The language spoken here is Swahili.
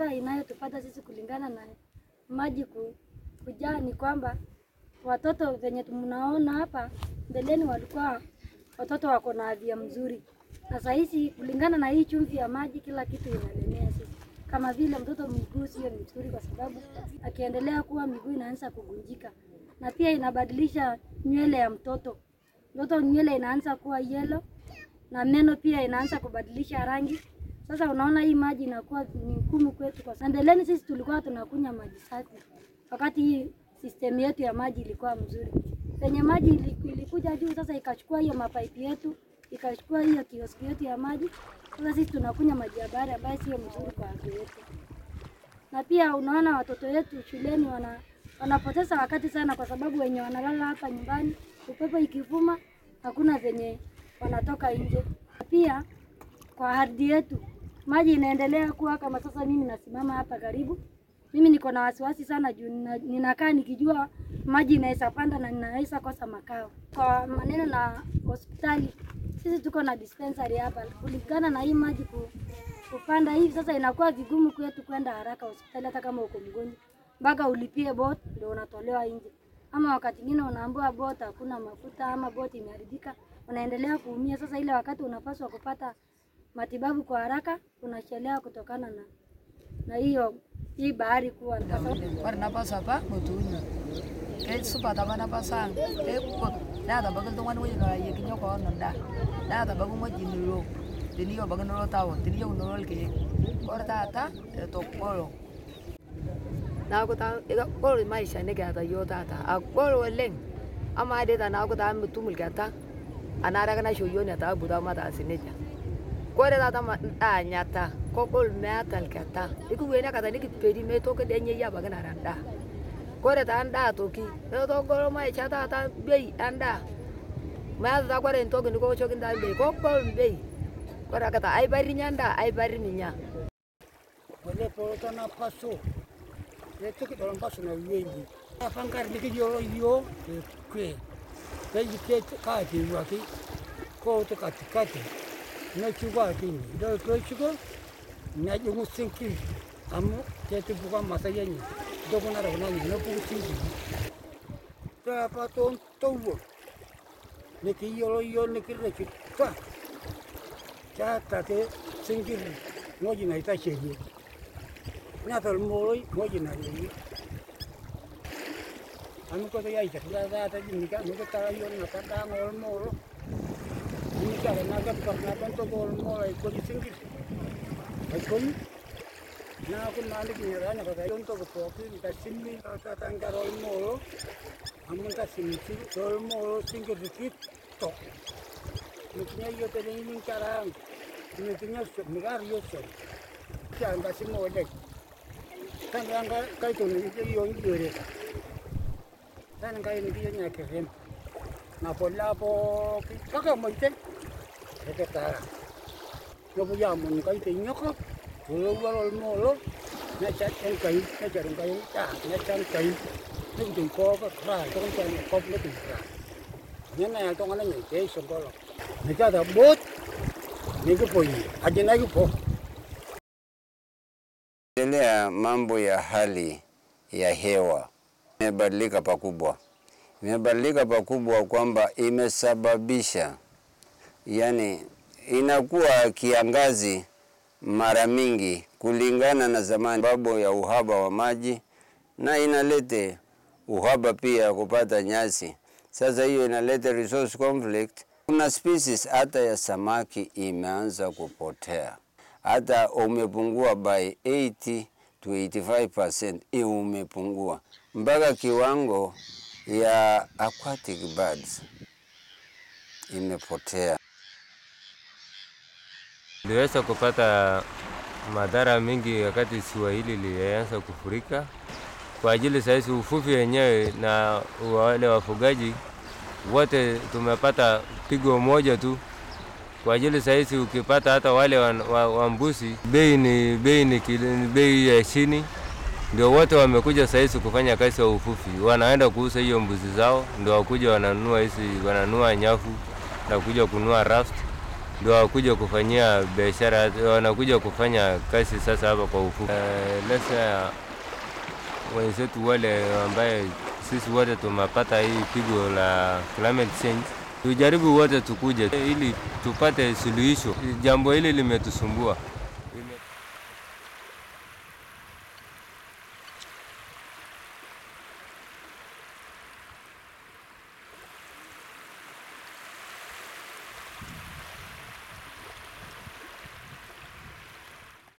madhara inayotupata sisi kulingana na maji ku, kujaa ni kwamba watoto venye mnaona hapa mbeleni walikuwa watoto wako na afya mzuri, na saa hizi kulingana na hii chumvi ya maji, kila kitu inalemea sisi. Kama vile mtoto miguu sio mzuri, kwa sababu akiendelea kuwa miguu inaanza kugunjika, na pia inabadilisha nywele ya mtoto. Mtoto nywele inaanza kuwa yellow na meno pia inaanza kubadilisha rangi. Sasa unaona hii maji inakuwa ni ngumu kwetu, kwa sababu mbeleni sisi tulikuwa tunakunywa maji safi, wakati hii system yetu ya maji ilikuwa mzuri. Penye maji ili- ilikuja juu, sasa ikachukua hiyo mapaipi yetu, ikachukua hiyo kioski yetu ya maji. Sasa sisi tunakunywa maji ya bahari ambayo sio mzuri kwa afya yetu, na pia unaona watoto wetu shuleni wana wanapoteza wakati sana, kwa sababu wenye wanalala hapa nyumbani, upepo ikivuma, hakuna venye wanatoka nje. Pia kwa ardhi yetu maji inaendelea kuwa kama sasa. Mimi nasimama hapa karibu, mimi niko na wasiwasi sana juu nina- ninakaa nikijua maji inaweza panda na ninaweza kosa makao. Kwa maneno na hospitali, sisi tuko na dispensary hapa, kulingana na hii maji ku, kupanda hivi sasa inakuwa vigumu kwetu kwenda haraka hospitali, hata kama uko mgonjwa, mpaka ulipie bot ndio unatolewa nje, ama wakati mwingine unaambiwa bot hakuna mafuta ama bot imeharibika, unaendelea kuumia. Sasa ile wakati unapaswa kupata matibabu kwa haraka unachelewa kutokana na na hiyo hii bahari kuwa kwa sababu Ore napasa apa motuuno keisupat apa napasang kegol neatabaiki iltung'ani wueji nelayieki koon endaa neatabaiki ng'ueji nilo teniyieu abaiki nilo town teniyieu nilo ilkeek ore taata etogolo neeku taa kegol maisha nikiata yiok taata agol oleng amaa dii tanaaku taa mitum ilketa anaare ake naisho yiok ina taabu taa mataas nejia kore taata maanyata kogol meeta ilketa nikiweni akata nikiperi meitoki dii enyei abaki nara endaa kore taa endaa toki etogolo maisha taata bei endaa meeta taa kore entoki nikiwoshoki ntaa bei kogol bei kore ake taa aiparri inya endaa aiparri minya Wale poloto na paso. Leto ki dolon paso na wengi. Apa ngari ni ki yo yo e kwe. Pe yi ke ka ti wa ki. Ko to ka ti ka ti. Na chu wa ki ni. Do ko chu ko. Na ju mu sin ki. Amu ke ti bu ka ma sa ye ni. Do ko na ro na ni no bu sin ki. Ta pa to to wo. Ni ki yo yo ni ki re ki. Ta. Cha ta te sin ki. Ngoji na ita che ni. Nga tol moloi moji na yi. Anu ko ya ita da da ta ni ka nu ko ta yo na ta da ngol molo. Ni ka na ka pa na kan to gol molo ko di singi. Ai ko ni. Na ko na ni ni ra na ka yo to ko po ki ka sinmi ta ta nga rol molo. Amun ta sinmi si rol molo singi di ki to. Ni nya yo te ni ni cara. Ni nya so mi gar yo so. Kaya nga si mo dek. Kan yang ka kai tu ni ke yo ni re. Kan kai ni ke nya ke rem. Na po la po ka ka mo te. Ke ke ta. Yo bu ya mo kai te nyo ko. Lo wa lo mo lo. Na cha chen kai, na cha chen kai ta, na chan kai. Ni tu ko ka kra, to kan chen ko ni tu kra. Nya na to ngana ni ke so ko lo. Ni ka da bot. Ni ko po yi. Aje na ko po. Endelea mambo ya hali ya hewa imebadilika pakubwa, imebadilika pakubwa kwamba imesababisha, yani inakuwa kiangazi mara mingi kulingana na zamani, sababu ya uhaba wa maji, na inalete uhaba pia kupata nyasi. Sasa hiyo inaleta resource conflict. Kuna species hata ya samaki imeanza kupotea hata umepungua by 80 to 85%, hiyo umepungua mpaka kiwango ya aquatic birds imepotea. Niliweza kupata madhara mengi wakati ziwa hili lilianza kufurika, kwa ajili sahizi uvuvi wenyewe na wale wafugaji wote tumepata pigo moja tu kwa ajili sahizi ukipata hata wale wa, wa, wa mbuzi bei ni bei ni kil- ni bei ya chini, ndio wote wamekuja sahizi kufanya kazi ya uvuvi, wanaenda kuuza hiyo mbuzi zao, ndio wakuja wananunua hizi wananunua nyavu na kuja kununua raft ndio wakuja kufanyia biashara, wanakuja kufanya kazi sasa hapa kwa ufupi. Uh, lesa wenzetu wale ambaye sisi wote tumepata hii pigo la climate change, tujaribu wote tukuje ili tupate suluhisho. Jambo hili limetusumbua.